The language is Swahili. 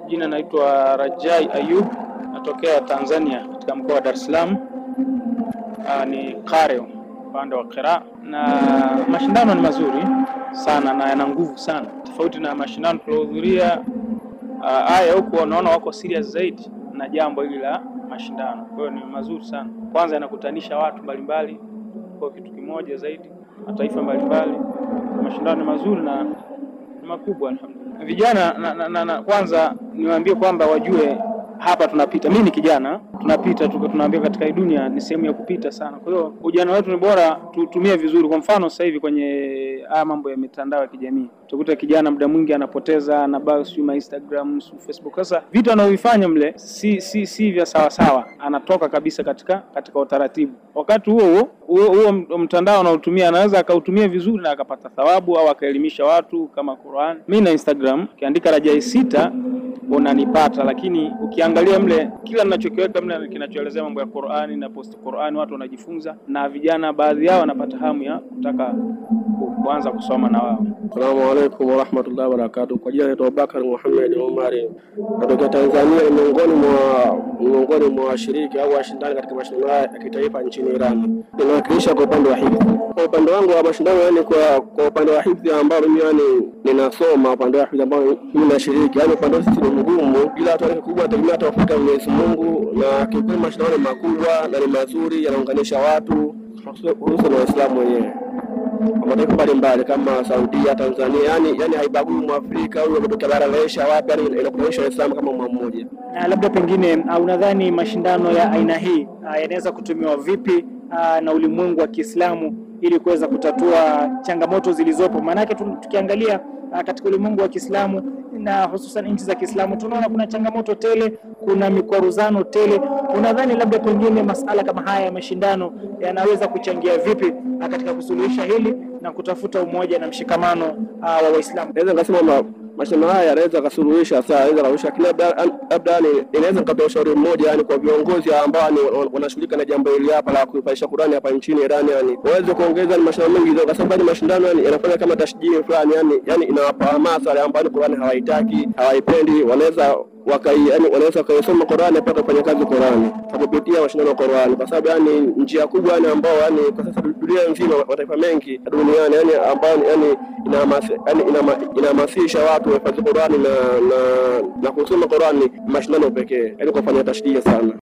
Jina naitwa Rajai Ayub, natokea Tanzania katika mkoa wa Dar es Salaam. Uh, ni Qareo upande wa Qira, na mashindano ni mazuri sana na yana nguvu sana, tofauti na mashindano tuliohudhuria haya. Uh, huku wanaona wako serious zaidi na jambo hili la mashindano, kwa hiyo ni mazuri sana. Kwanza yanakutanisha watu mbalimbali kwa kitu kimoja zaidi, mataifa mbalimbali. Mashindano ni mazuri na ni makubwa, alhamdulillah. Vijana na, na, na, na, kwanza niwaambie kwamba wajue hapa tunapita. Mimi ni kijana, tunapita tuko, tunaambia katika hii dunia ni sehemu ya kupita sana. Kwa hiyo ujana wetu ni bora tutumie vizuri. Kwa mfano sasa hivi kwenye haya mambo ya mitandao ya kijamii utakuta kijana muda mwingi anapoteza na bao sio ma Instagram sio Facebook. Sasa vitu anavyofanya mle si si si vya sawa sawa, anatoka kabisa katika katika utaratibu. Wakati huo huo huo mtandao anaotumia anaweza akautumia vizuri na akapata thawabu au akaelimisha watu kama Qur'an. Mimi na Instagram kiandika Rajai sita unanipata, lakini ukiangalia mle kila ninachokiweka mle kinachoelezea mambo ya Qur'ani na post Qur'ani, watu wanajifunza na vijana baadhi yao wanapata hamu ya kutaka kuanza kusoma na wao. Asalamu alaykum wa rahmatullahi wa barakatuh. Kwa jina naitwa Abubakar Muhammad Omari, natokea Tanzania. Ni miongoni mwa miongoni mwa washiriki au washindani katika mashindano haya ya kitaifa nchini Iran. Ninawakilisha kwa upande wa hifdhi. Kwa upande wangu wa mashindano, yani kwa kwa upande wa hifdhi ambao mimi yani ninasoma upande wa hifdhi ambao mimi nashiriki, yani upande wa sisi ni mgumu, ila watu wale kubwa tegemea tafuta Mwenyezi Mungu, na kiukweli mashindano ni makubwa na ni mazuri, yanaunganisha watu hususan Waislamu wenyewe mataifa mbalimbali kama Saudia, Tanzania, yani yani haibagui Mwafrika au kutoka bara la Asia wapi, yani inakuonyesha Waislamu kama mwa mmoja. Na labda pengine unadhani mashindano ya aina hii yanaweza kutumiwa vipi aa, na ulimwengu wa Kiislamu ili kuweza kutatua changamoto zilizopo? Maanake tukiangalia aa, katika ulimwengu wa Kiislamu na hususan nchi za Kiislamu tunaona kuna changamoto tele, kuna mikwaruzano tele. Unadhani labda pengine masala kama haya ya mashindano yanaweza kuchangia vipi katika kusuluhisha hili na kutafuta umoja na mshikamano uh, wa Waislamu? Naweza nikasema mashindano haya yanaweza kasuluhisha saa yanaweza kasuluhisha, lakini labda yani inaweza nikatoa ushauri mmoja, yani kwa viongozi ambao wanashughulika na jambo hili hapa la kuifaisha Qur'ani hapa nchini Iran, yani waweze kuongeza ni mashindano mengi, kwa sababu mashindano yani yanafanya kama tashdii fulani, yani yani inawapa hamasa wale ambao Qur'ani hawaitaki hawaipendi, wanaweza wakai yani wanaweza wakaisoma Qur'ani pata kufanya kazi Qur'ani kwa kupitia mashindano ya Qur'ani, kwa sababu yani njia kubwa yani ambao yani kwa sasa dunia nzima mataifa mengi duniani yani ambao yani inahamasisha watu wahifadhi Qur'ani na na, na kusoma Qur'ani mashindano pekee, yani kufanya tashdii sana.